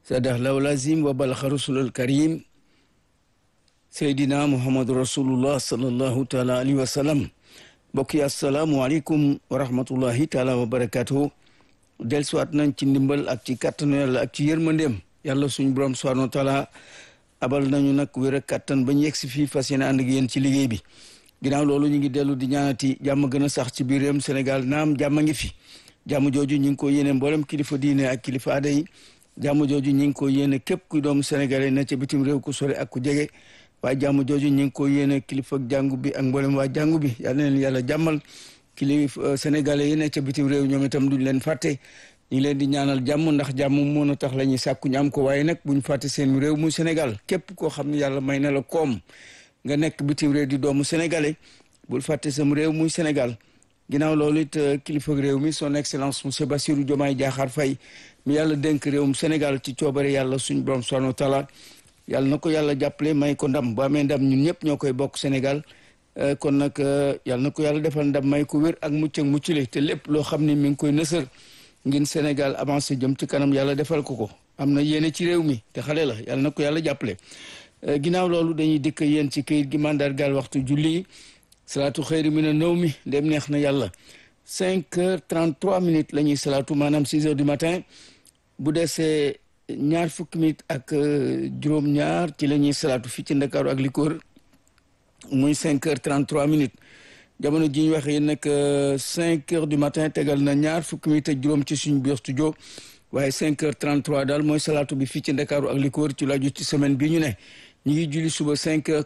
sadax law lazim wa balaxa rasulul karim seydina muhammadu rasulullah sallallahu taala alayhi wa sallam mbokk yi asalaamualeykum wa rahmatullahi taala wa barakatuhu dellusiwaat nañ ci ndimbal ak ci kàttanu yàlla ak ci yërmandeem yàlla suñu borom subhanahu wa taala abal nañu nag wér a kàttan ba ñu yegg si fii fas yéene ànd ak yéen ci liggéey bi ginnaaw loolu ñu ngi dellu di ñaanati jàmm gën a sax ci biir réewum Sénégal naam jàmm ngi fi jàmm jooju ñu ngi ko yéene mboolem kilifa diine ak kilifa aada yi jàmm jooju ñu ngi ko yéene képp kuy doomu sénégalais na ca bitim réew ku sore ak ku jege waaye jàmm jooju ñu ngi ko yéene kilifa jàngu bi ak mboolem waa jàngu bi yal na leen yàlla jàmmal kilifa sénégalais yi ne ca bitim réew ñoom itam duñ leen fàtte ñu ngi leen di ñaanal jàmm ndax jàmm mën a tax la ñuy sàkku ñu am ko waaye nag buñ fàtte seen réew mu Sénégal képp koo xam ne yàlla may na la koom nga nekk bitim réew di doomu sénégalais bul fàtte sam réew muy Sénégal ginnaaw loolu it kilifa réew mi son excellence monsieur Bassirou Diomaye Diakhar Faye mi yàlla dénk réewum Sénégal ci coobare yàlla suñ borom subhanahu wa taala yàlla na ko yàlla jàppale may ko ndam bu amee ndam ñun ñëpp ñoo koy bokk Sénégal kon nag yàlla na ko yàlla defal ndam may ko wér ak mucc ak muccule te lépp loo xam ne mi ngi koy nësër ngir Sénégal avancé jëm ci kanam yàlla defal ko ko am na yéene ci réew mi te xale la yàlla na ko yàlla jàppale ginnaaw loolu dañuy dikk yéen ci këyit gi mandargaal waxtu julli yi salaatu xëyri mi ne nëw mi dem neex na yàlla cinq heures trente trois minutes la ñuy salaatu maanaam six heures du matin bu desee ñaar fukki minutes ak juróom-ñaar ci la ñuy salaatu fii ci Ndakaaru ak li ko wër muy cinq heures trente trois minutes jamono ji ñu waxee yéen nag cinq heures du matin tegal na ñaar fukki minutes ak juróom ci suñu biir studio waaye cinq heures trente trois daal mooy salaatu bi fii ci Ndakaaru ak li ko wër ci laaju ci semaine bi ñu ne ñu ngi julli suba cinq heures